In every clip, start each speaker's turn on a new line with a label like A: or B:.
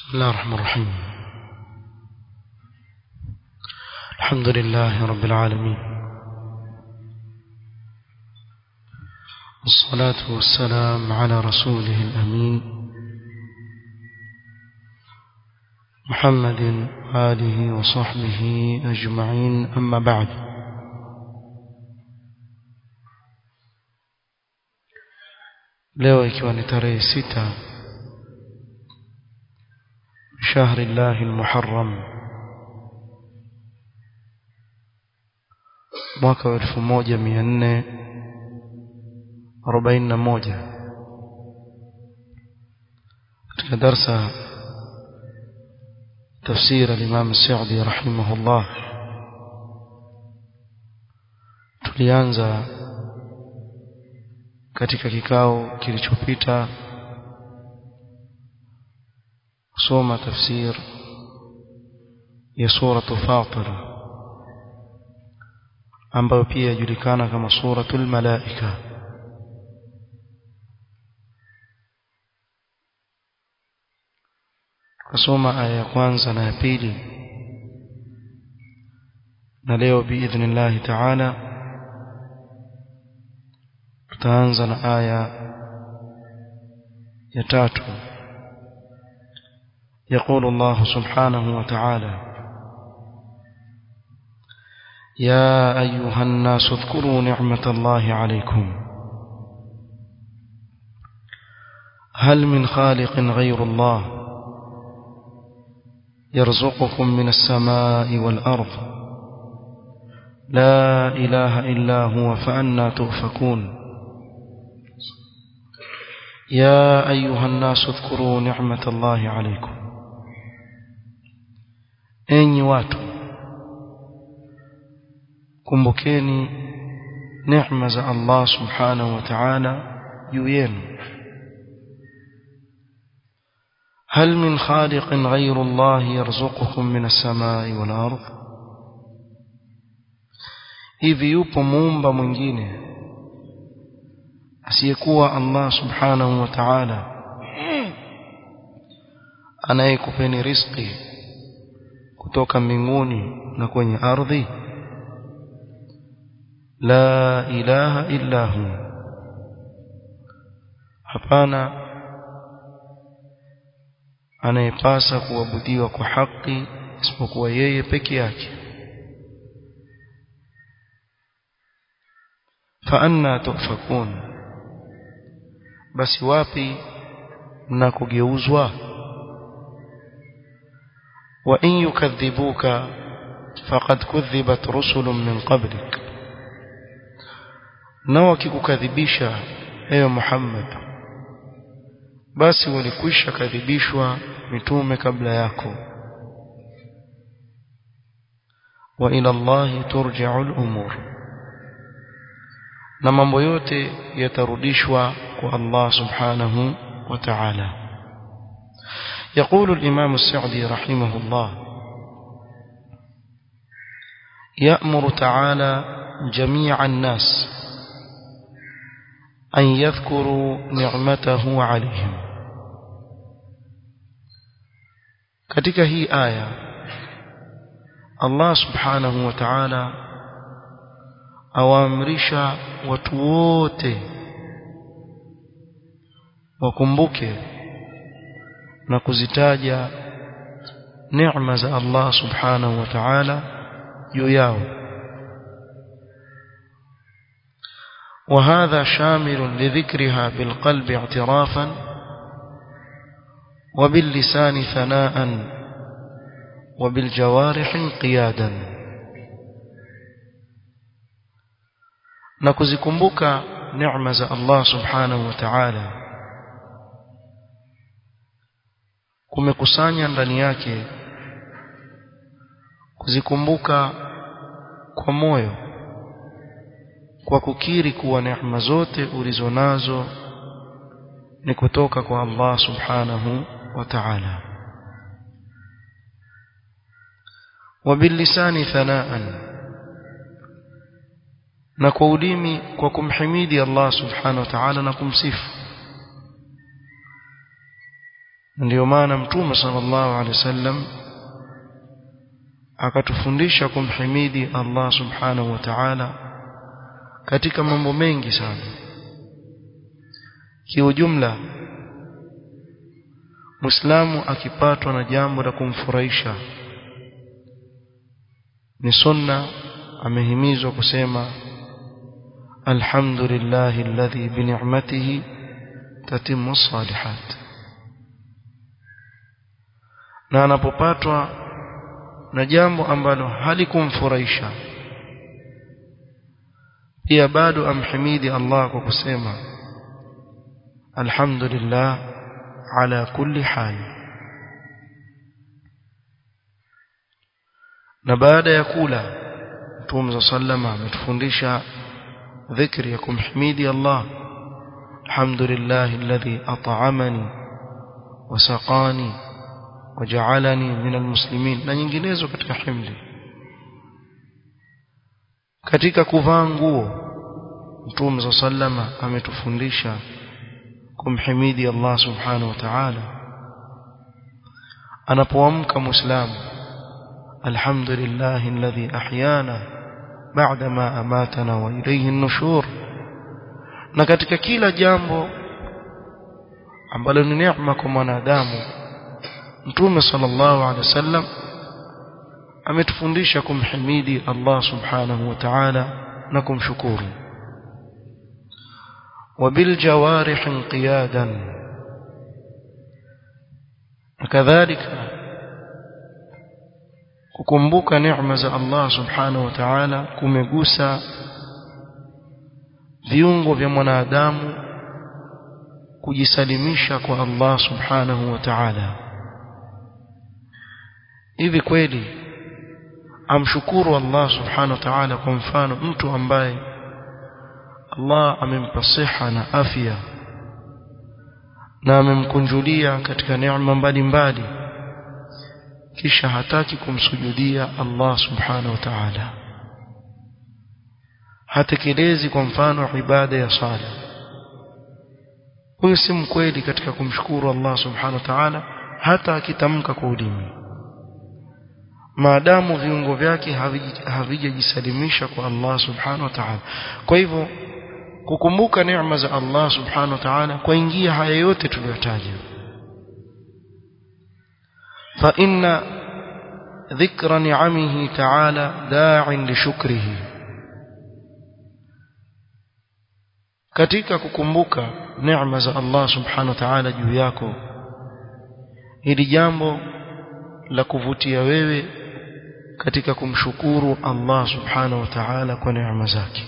A: بسم الله الرحمن الرحيم الحمد لله رب العالمين والصلاة والسلام على رسوله الأمين محمد وآله وصحبه أجمعين أما بعد leo ikiwa ni tarehe sita شهر الله المحرم mwaka wa elfu moja mia nne arobaini na moja katika darsa tafsir al-Imam Sa'di rahimahullah tulianza katika kikao kilichopita kusoma tafsir ya suratu Fatir ambayo pia yajulikana kama suratul malaika kusoma aya ya kwanza na ya pili na leo biidhnillah taala tutaanza na aya ya tatu يقول الله سبحانه وتعالى يا أيها الناس اذكروا نعمة الله عليكم هل من خالق غير الله يرزقكم من السماء والأرض لا إله إلا هو فأنا تؤفكون يا أيها الناس اذكروا نعمة الله عليكم enyi watu kumbukeni neema za Allah subhanahu wa ta'ala juu yenu هل من خالق غير الله يرزقكم من السماء والأرض hivi yupo muumba mwingine asiyekuwa Allah subhanahu wa ta'ala anayekupeni riziki kutoka mbinguni na kwenye ardhi la ilaha illa hu hapana anayepasa kuabudiwa kwa haki isipokuwa yeye peke yake fa anna tufakun basi wapi mnakogeuzwa وإن يكذبوك فقد كذبت رسل من قبلك na wakikukadhibisha ewe Muhammad basi walikwisha kadhibishwa mitume kabla yako wa ila Allah turja'u al-umur na mambo yote yatarudishwa kwa Allah subhanahu wa ta'ala يقول الإمام السعدي رحمه الله يأمر تعالى جميع الناس أن يذكروا نعمته عليهم katika hii aya Allah subhanahu wa ta'ala awaamrisha watu wote wakumbuke na kuzitaja neema za Allah subhanahu wa ta'ala juu yao وهذا شامل لذكرها بالقلب اعترافا وباللسان ثناء وبالجوارح انقيادا نكذكمبك نعمة الله سبحانه وتعالى kumekusanya ndani yake kuzikumbuka kwa moyo kwa kukiri kuwa neema zote ulizonazo ni kutoka kwa Allah subhanahu wa ta'ala وباللسان ثناء na kwa ulimi kwa kumhimidi Allah subhanahu wa ta'ala na kumsifu ndio maana mtume sallallahu alaihi wasallam akatufundisha kumhimidi Allah subhanahu wa ta'ala katika mambo mengi sana kiujumla Muislamu akipatwa na jambo la kumfurahisha ni sunna amehimizwa kusema alhamdulillahi alladhi bi ni'matihi tatimmu salihat na anapopatwa na jambo ambalo halikumfurahisha pia bado amhimidi Allah kwa kusema alhamdulillah ala kulli hal na baada ya kula Mtume sallama ametufundisha dhikri ya kumhimidi Allah alhamdulillah alladhi at'amani wa saqani waja'alani min almuslimin na nyinginezo katika himdi katika kuvaa nguo Mtume sallama ametufundisha kumhimidi Allah subhanahu wa ta'ala anapoamka muislamu alhamdulillah alladhi ahyana ba'da ma amatana wa ilayhi an-nushur na katika kila jambo ambalo ni neema kwa mwanadamu Mtume sallallahu alaihi wasallam ametufundisha kumhimidi Allah subhanahu wa ta'ala na kumshukuru وبالجوارح انقيادا وكذلك kukumbuka neema za Allah subhanahu wa ta'ala kumegusa viungo vya mwanadamu kujisalimisha kwa Allah subhanahu wa ta'ala hivi kweli amshukuru Allah subhanahu wa ta'ala kwa mfano mtu ambaye Allah amempa siha na afya na amemkunjulia katika neema mbalimbali kisha hataki kumsujudia Allah subhanahu wa ta'ala hatekelezi kwa mfano ibada ya sala huyu si mkweli katika kumshukuru Allah subhanahu wa ta'ala hata akitamka kwa ulimi maadamu viungo vyake havijajisalimisha kwa Allah subhanahu wa ta'ala kwa hivyo kukumbuka neema za Allah subhanahu wa ta'ala kuingia haya yote tuliyotaja fa inna dhikra ni'amihi ta'ala da'in li shukrihi katika kukumbuka neema za Allah subhanahu wa ta'ala juu yako hili jambo la kuvutia wewe katika kumshukuru Allah subhanahu wa ta'ala kwa neema zake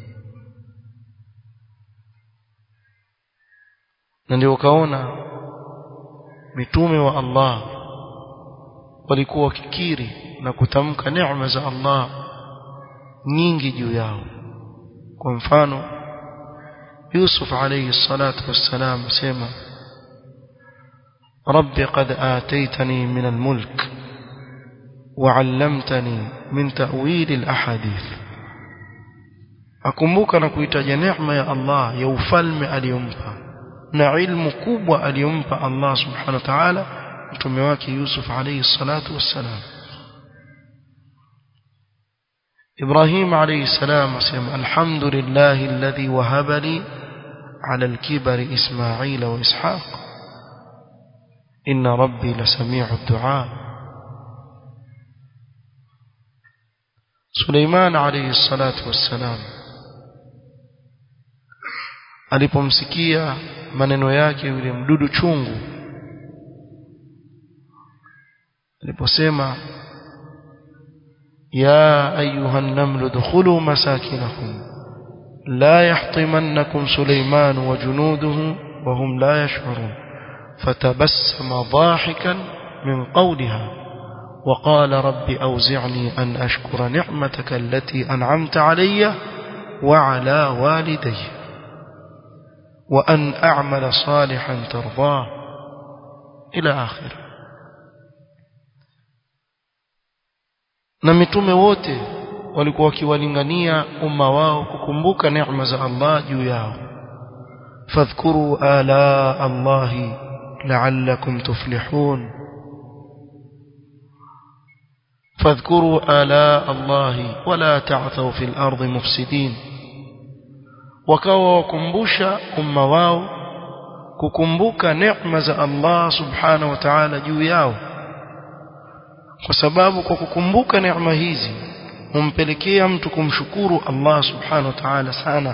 A: na ndio ukaona mitume wa Allah walikuwa wakikiri na kutamka neema za Allah nyingi juu yao kwa mfano Yusuf alayhi salatu wassalam sema رب قد آتيتني من الملك وعلمتني من تأويل الأحاديث akumbuka na kuitaja neema ya Allah ya ufalme aliyompa na ilmu kubwa aliyompa Allah subhanahu wa ta'ala mtume wake Yusuf alayhi salatu wassalam Ibrahim alayhi salam asema alhamdulillah alladhi wahaba li ala al-kibari Ismail wa Ishaq inna rabbi lasami'u ad-du'a Suleiman alayhi salatu wassalam alipomsikia maneno yake yule mdudu chungu aliposema ya ayuha an-namlu dukhulu masakinakum la yahtimannakum Suleiman wa junuduhu wa hum la yash'urun fatabassama dhahikan min qawliha وقال رب أوزعني أن أشكر نعمتك التي أنعمت علي وعلى والدي وأن أعمل صالحا ترضاه إلى آخر na mitume wote walikuwa wakiwalingania umma wao kukumbuka neema za Allah juu yao fadhkuru ala Allahi لعلكم تفلحون فاذكروا آلاء الله ولا تعثوا في الأرض مفسدين wakawa wakumbusha umma wao kukumbuka neema za Allah subhanahu wa ta'ala juu yao kwa sababu kwa kukumbuka neema hizi humpelekea mtu kumshukuru Allah subhanahu wa ta'ala sana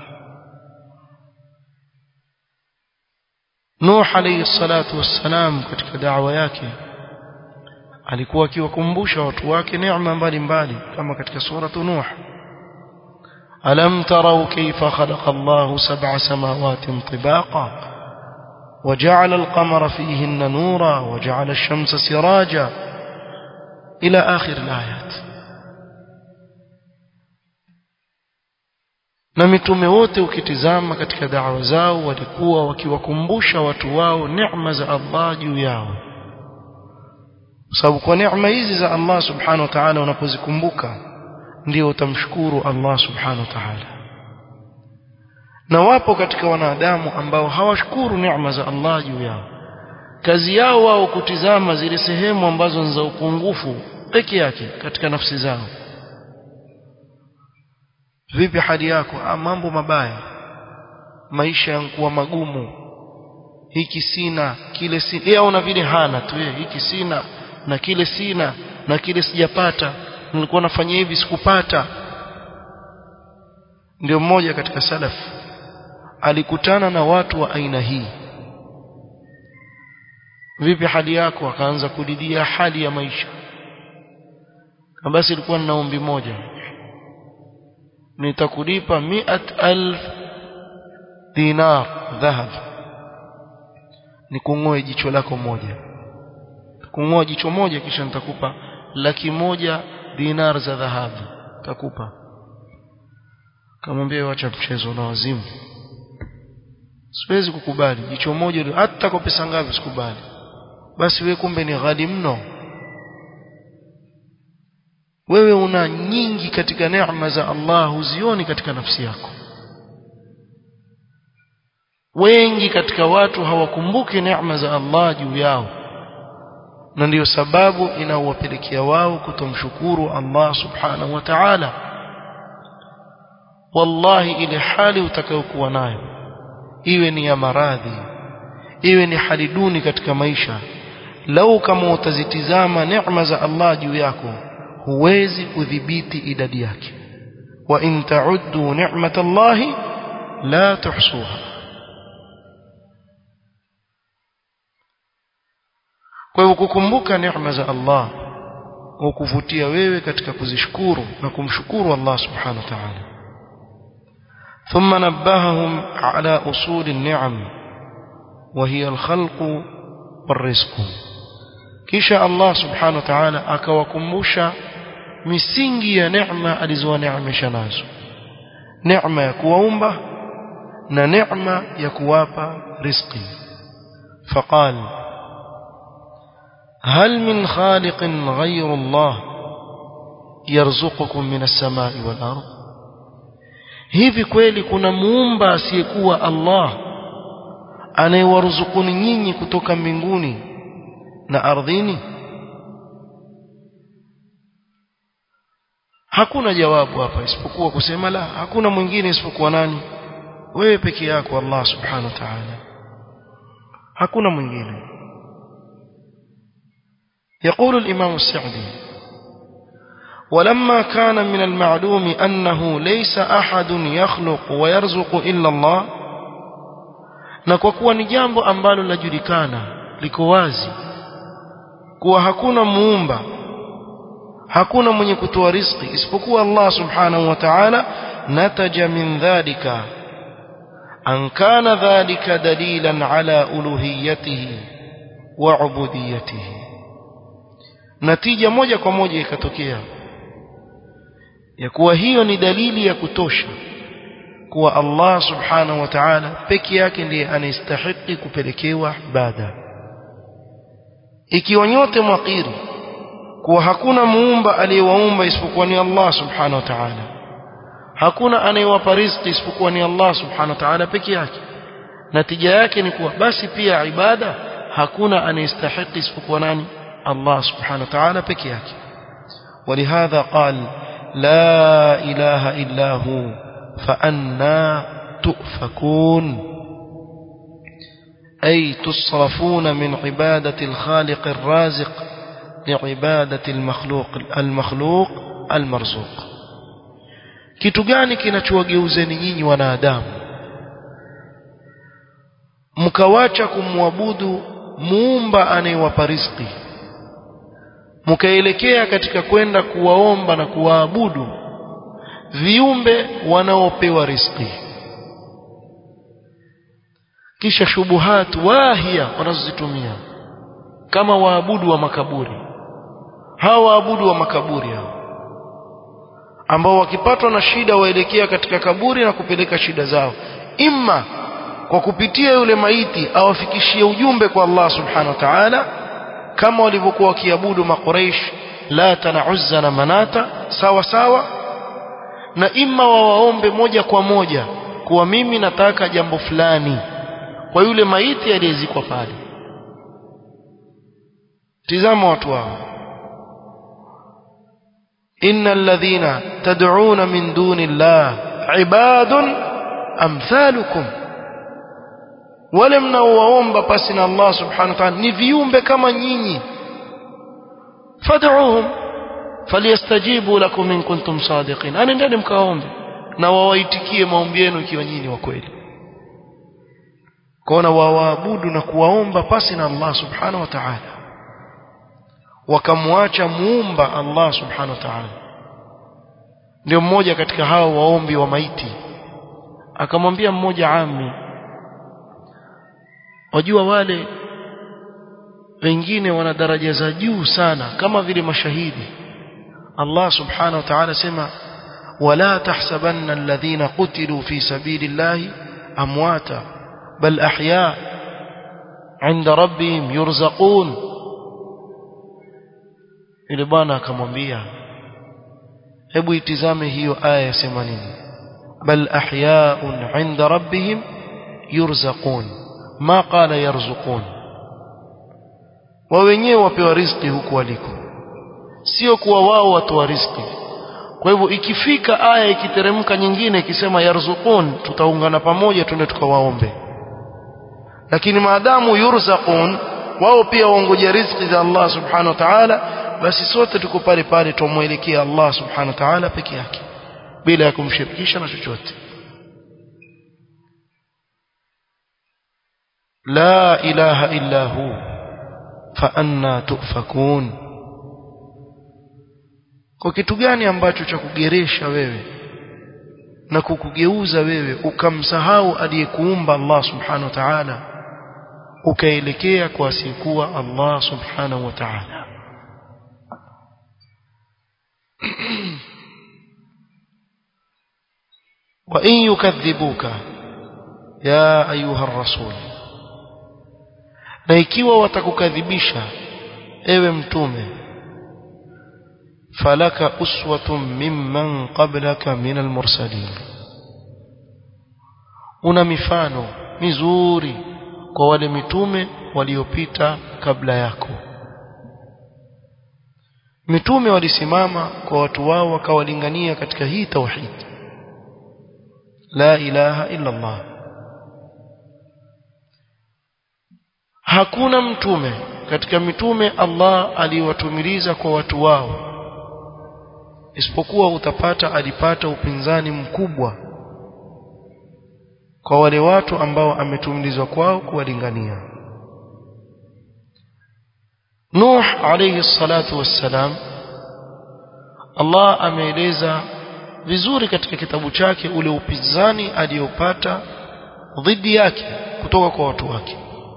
A: Nuh alayhi salatu wassalam katika da'wa yake alikuwa akiwakumbusha watu wake neema mbalimbali kama katika sura Nuh ألم تروا كيف خلق الله سبع سماوات طباقا وجعل القمر فيهن نورا وجعل الشمس سراجا إلى آخر الآيات na mitume wote ukitizama katika dawa zao walikuwa wakiwakumbusha watu wao neema za Allah juu yao kwa sababu kwa neema hizi za Allah subhanahu wa ta'ala unapozikumbuka ndio utamshukuru Allah subhanahu wa ta'ala na wapo katika wanadamu ambao hawashukuru neema za Allah juu yao kazi yao wao kutizama zile sehemu ambazo ni za upungufu peke yake katika nafsi zao vipi hali yako ah, mambo mabaya maisha yankuwa magumu hiki sina kile sina yeye una vile hana tu yeye hiki sina na kile sina na kile sijapata nilikuwa nafanya hivi sikupata ndio mmoja katika salaf alikutana na watu wa aina hii vipi hali yako akaanza kudidia hali ya maisha kama basi ilikuwa na ombi moja nitakulipa miat alf dinar dhahab nikung'oe jicho lako moja kung'oa jicho moja kisha nitakupa laki moja dinar za dhahabu takupa kamwambia wacha mchezo na wazimu siwezi kukubali jicho moja hata kwa pesa ngapi sikubali basi we kumbe ni ghali mno wewe una nyingi katika neema za Allah huzioni katika nafsi yako wengi katika watu hawakumbuki neema za Allah juu yao na ndiyo sababu inaowapelekea wao kutomshukuru Allah subhanahu wa ta'ala wallahi ile hali utakayokuwa nayo iwe ni ya maradhi iwe ni hali duni katika maisha lau kama utazitizama neema za Allah juu yako huwezi kudhibiti idadi yake wa in ta'uddu ni'matallahi la tuhsuha kwa hivyo kukumbuka neema za Allah hukuvutia wewe katika kuzishukuru na kumshukuru Allah subhanahu wa ta'ala ثم نبههم على أصول النعم وهي الخلق والرزق kisha Allah subhanahu wa ta'ala akawakumbusha misingi ya neema alizowaneemesha nazo neema ya kuwaumba na neema ya kuwapa riziki faqal هل من خالق غير الله يرزقكم من السماء والأرض hivi kweli kuna muumba asiyekuwa Allah anayewaruzukuni nyinyi kutoka mbinguni na ardhini hakuna jawabu hapa isipokuwa kusema la hakuna mwingine isipokuwa nani wewe peke yako Allah subhanahu wa ta'ala hakuna mwingine يقول الإمام السعدي ولما كان من المعلوم أنه ليس أحد يخلق ويرزق إلا الله na kwa kuwa ni jambo ambalo lajulikana liko wazi kuwa hakuna muumba hakuna mwenye kutoa riziki isipokuwa Allah subhanahu wa ta'ala nataja min dhalika an kana dhalika dalilan ala uluhiyatihi wa ubudiyatihi natija moja kwa moja ikatokea ya kuwa hiyo ni dalili ya kutosha kuwa Allah subhanahu wa ta'ala peke yake ndiye anastahili kupelekewa ibada ikiwa nyote mwakiri kuwa hakuna muumba aliyewaumba isipokuwa ni Allah subhanahu wa ta'ala hakuna anayewapa riziki isipokuwa ni Allah subhanahu wa ta'ala peke yake natija yake ni kuwa basi pia ibada hakuna anayestahiki isipokuwa nani Allah subhanahu wa ta'ala peke yake ولهذا قال لا إله إلا هو فأنا تؤفكون أي تصرفون من عبادة الخالق الرازق لعبادة المخلوق المخلوق المرزوق kitu gani kinachowageuzeni nyinyi wanadamu mkawacha kumwabudu muumba anayewapa riziki mkaelekea katika kwenda kuwaomba na kuwaabudu viumbe wanaopewa riziki kisha shubuhat wahia wanazozitumia kama waabudu wa makaburi hawa waabudu wa makaburi hao ambao wakipatwa na shida waelekea katika kaburi na kupeleka shida zao imma kwa kupitia yule maiti awafikishie ujumbe kwa Allah subhanahu wa ta'ala kama walivyokuwa wakiabudu makuraish lata na uzza na manata sawa sawa na imma wawaombe moja kwa moja kuwa mimi nataka jambo fulani kwa yule maiti aliyezikwa pale tizama watu hao innal ladhina tad'una min duni llah ibadun amthalukum wale mnaowaomba pasi na Allah subhanahu wa ta'ala ni viumbe kama nyinyi fad'uhum falyastajibu lakum in kuntum sadiqin anendeni mkaombe na wawaitikie maombi yenu ikiwa nyinyi wa kweli kwaona wawaabudu na kuwaomba pasi na Allah subhanahu wa ta'ala wakamwacha muumba Allah subhanahu wa ta'ala ndio mmoja katika hao waombi wa maiti akamwambia mmoja ami wajua wale wengine wana daraja za juu sana kama vile mashahidi Allah subhanahu wa ta'ala sema wala tahsabanna alladhina qutilu fi sabilillahi amwata bal ahya inda rabbihim yurzaqun ile bwana akamwambia hebu itizame hiyo aya yasema nini bal ahyaun inda rabbihim yurzaqun ma qala yarzuqun wa wenyewe wapewa riziki huku waliko sio kuwa wao watoa riziki kwa hivyo ikifika aya ikiteremka nyingine ikisema yarzuqun tutaungana pamoja twende tukawaombe lakini maadamu yurzaqun wao pia waongoja riziki za Allah subhanahu wa ta'ala basi sote tuko pale pale tumwelekea Allah subhanahu wa ta'ala peke yake bila ya kumshirikisha na chochote la ilaha illa hu fa anna tufakun kwa kitu gani ambacho cha kugeresha wewe na kukugeuza wewe ukamsahau aliyekuumba Allah subhanahu wa ta'ala ukaelekea kwa asiyekuwa Allah subhanahu wa ta'ala وإن يكذبوك يا أيها الرسول na ikiwa watakukadhibisha ewe mtume falaka uswatun mimman qablaka min almursalin una mifano mizuri kwa wale mitume waliopita kabla yako mitume walisimama kwa watu wao wakawalingania katika hii tauhid la ilaha illa Allah hakuna mtume katika mitume Allah aliwatumiliza kwa watu wao isipokuwa utapata alipata upinzani mkubwa kwa wale watu ambao ametumilizwa kwao kuwalingania Nuh alayhi salatu wassalam Allah ameeleza vizuri katika kitabu chake ule upinzani aliyopata dhidi yake kutoka kwa watu wake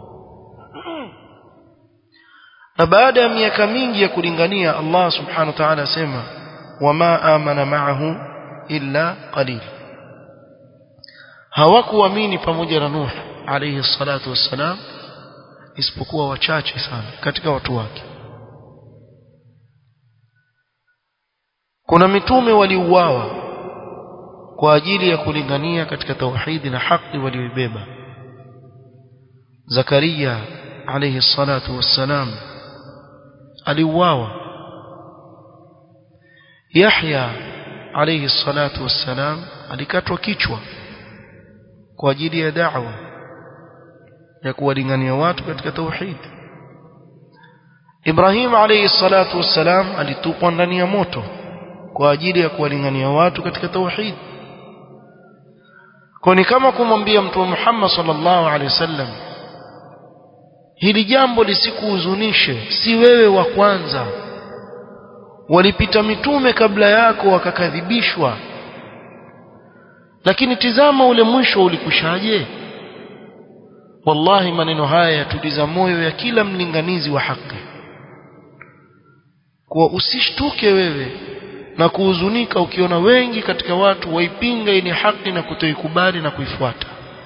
A: na baada ya miaka mingi ya kulingania Allah subhanahu wa ta'ala asema wama amana ma'ahu illa qalil hawakuamini pamoja na Nuh alayhi salatu wassalam isipokuwa wachache sana katika watu wake kuna mitume waliuawa kwa ajili ya kulingania katika tauhidi na haki walioibeba Zakaria alayhi salatu wassalam aliuawa Yahya alayhi salatu wassalam alikatwa kichwa kwa ajili ya da'wa ya kuwalingania watu katika tauhid Ibrahim alayhi salatu wassalam alitupwa ndani ya moto kwa ajili ya kuwalingania watu katika tauhid kwa ni kama kumwambia mtume Muhammad sallallahu alaihi wasallam hili jambo lisikuhuzunishe si wewe wa kwanza walipita mitume kabla yako wakakadhibishwa lakini tizama ule mwisho ulikushaje wallahi maneno haya yatuliza moyo ya kila mlinganizi wa haki kwa usishtuke wewe na kuhuzunika ukiona wengi katika watu waipinga ile haki na kutoikubali na kuifuata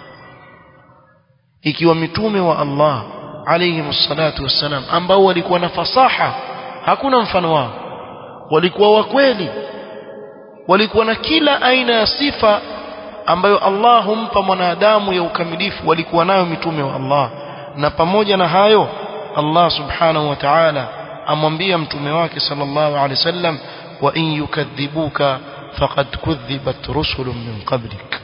A: ikiwa mitume wa Allah alayhi salatu wassalam ambao walikuwa na fasaha hakuna mfano wao walikuwa wa kweli walikuwa na kila aina ya sifa ambayo Allah humpa mwanadamu ya ukamilifu walikuwa nayo mitume wa Allah na pamoja na hayo Allah subhanahu wa ta'ala amwambia mtume wake sallallahu alaihi wasallam wa in yukadhibuka faqad kudhibat rusulun min qablik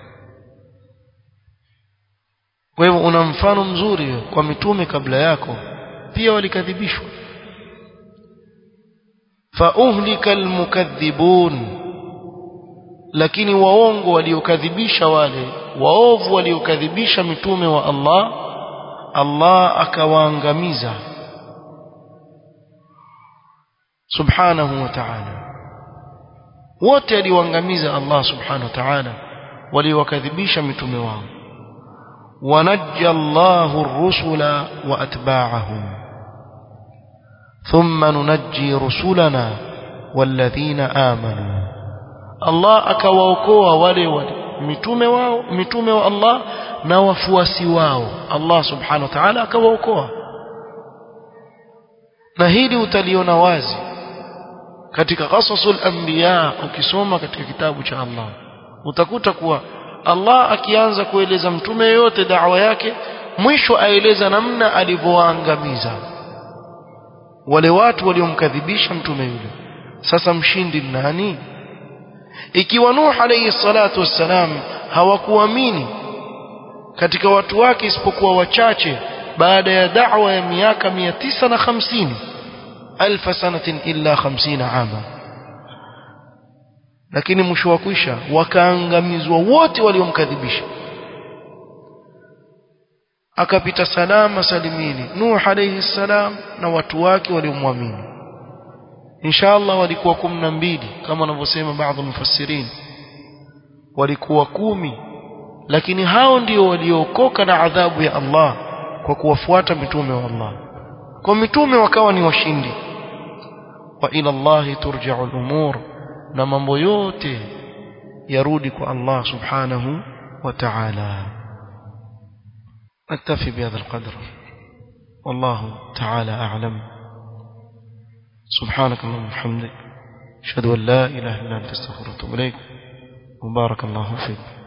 A: kwa hivyo una mfano mzuri kwa mitume kabla yako pia walikadhibishwa fauhlika almukaththibun lakini waongo waliokadhibisha wale waovu waliokadhibisha mitume wa Allah Allah akawaangamiza subhanahu wa ta'ala wote aliwaangamiza Allah subhanahu wa ta'ala waliowakadhibisha mitume wao ونجى الله الرسل وأتباعهم ثم ننجي رسلنا والذين آمنوا الله akawaokoa wale wale mitume wao mitume wa Allah na wafuasi wao Allah subhanahu wa ta'ala akawaokoa na hili utaliona wazi katika qasasul anbiya ukisoma katika kitabu cha Allah utakuta kuwa Allah akianza kueleza mtume yote da'wa yake mwisho aeleza namna alivyowaangamiza wale watu waliomkadhibisha mtume yule sasa mshindi nani ikiwa Nuh alayhi salatu wassalam hawakuamini katika watu wake isipokuwa wachache baada ya da'wa ya miaka 950 alfa sanatin illa 50 ama lakini mwisho wa kwisha wakaangamizwa wote waliomkadhibisha akapita salama salimini Nuh alayhi salam na watu wake waliomwamini inshallah walikuwa kumi na mbili kama wanavyosema baadhi mufassirin walikuwa kumi lakini hao ndio waliookoka na adhabu ya Allah kwa kuwafuata mitume wa Allah kwa mitume wakawa ni washindi wa ila Allah turja'u al-umur na mambo yote yarudi kwa Allah subhanahu wa ta'ala نكتفي بهذا القدر والله تعالى أعلم سبحانك اللهم وبحمدك أشهد أن لا إله إلا أنت استغفرك وأتوب إليك وبارك الله فيك